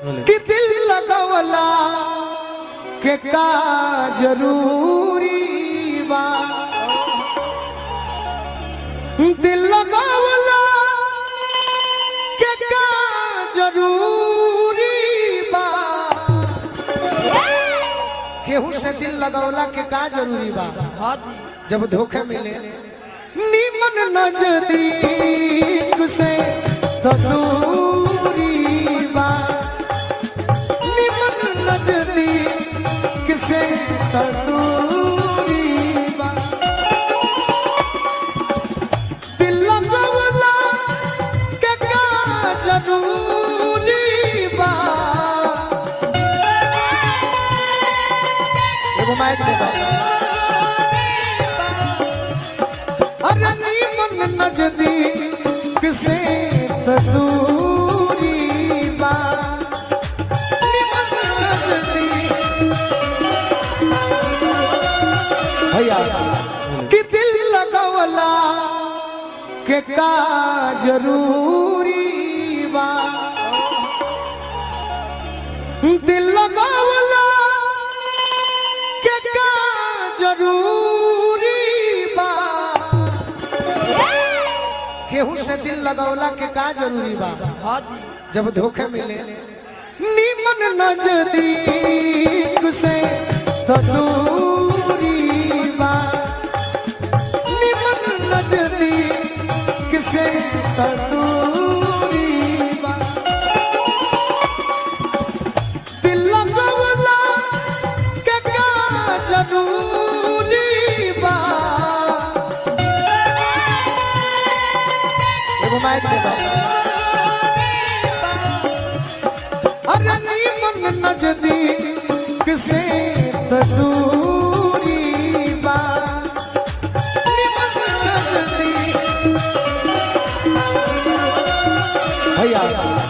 कि दिल लगवला के का जरूरी बा दिल लगवला के का जरूरी बा केहू से दिल लगवला के का जरूरी बा जब धोखे मिले नीमन नजदीक से तो दूरी बा नीमन नजदीक से तो दूरी बा दिल लगवला के का जरूरी बा एगो माइक दे दो अरे नीमन नजदीक से तो दूरी बा नीमन नजदीक भैया कि दिल लगवला के का जरूरी बा दिल लगवला के का जरूरी बा केहू से दिल लगौला के का जरूरी बा जब धोखे मिले नीमन नजदीक से तो दूरी बा नीमन नजदीक से तो दूरी बा दिल लगौला के का जरूरी बा एगो माइक दे दो अरे नीमन नजदीक से तो दूरी बा नीमन नजदीक भैया